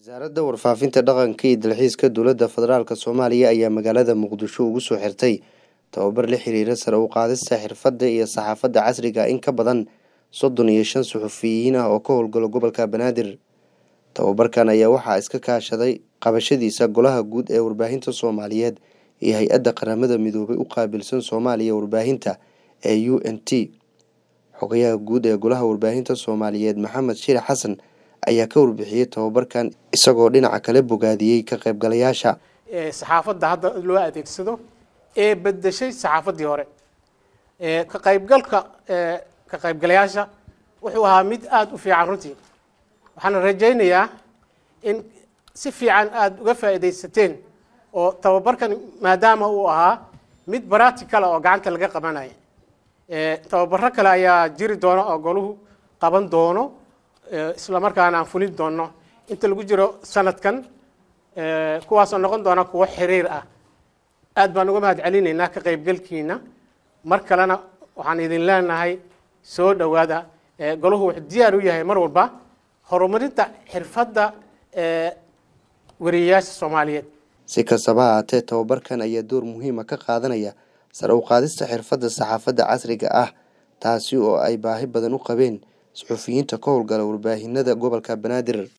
wasaaradda warfaafinta dhaqanka iyo dalxiiska dowladda federaalk soomaaliya ayaa magaalada muqdisho ugu soo xirtay tababar la xiriira sare u qaadista xirfadda iyo saxaafadda casriga in ka badan soddon iyo shan suxufiyiin ah oo ka howlgala gobolka banaadir tababarkan ayaa waxaa iska kaashaday qabashadiisa golaha guud ee warbaahinta soomaaliyeed iyo hay-adda qaramada midoobay u qaabilsan soomaaliya warbaahinta ee u n t xogayaha guud ee golaha warbaahinta soomaaliyeed maxamed shir xasan ayaa ka warbixiyey tababarkan isagoo dhinaca kale bogaadiyey ka qaybgalayaasha saxaafadda hadda loo adeegsado ee bedeshay saxaafaddii hore ka qaybgalka ka qaybgalayaasha wuxuu ahaa mid aada u fiican runtii waxaana rajaynayaa in si fiican aada uga faa'iidaysateen oo tababarkan maadaama uu ahaa mid baracticala oo gacanta laga qabanaya tababaro kale ayaa jiri doona oo goluhu qaban doono isla markaana aan fulin doono inta lagu jiro sanadkan kuwaasoo noqon doona kuwo xiriir ah aad baan uga mahad celinaynaa ka qaybgalkiina mar kalena waxaan idin leenahay soo dhowaada golahu wuxuu diyaar u yahay mar walba horumarinta xirfadda wariyeyaasha soomaaliyeed si kastaba ha haatee tababarkan ayaa door muhiima ka qaadanaya sare u qaadista xirfadda saxaafadda casriga ah taasi oo ay baahi badan u qabeen suxufiyiinta ka howlgala warbaahinada gobolka banaadir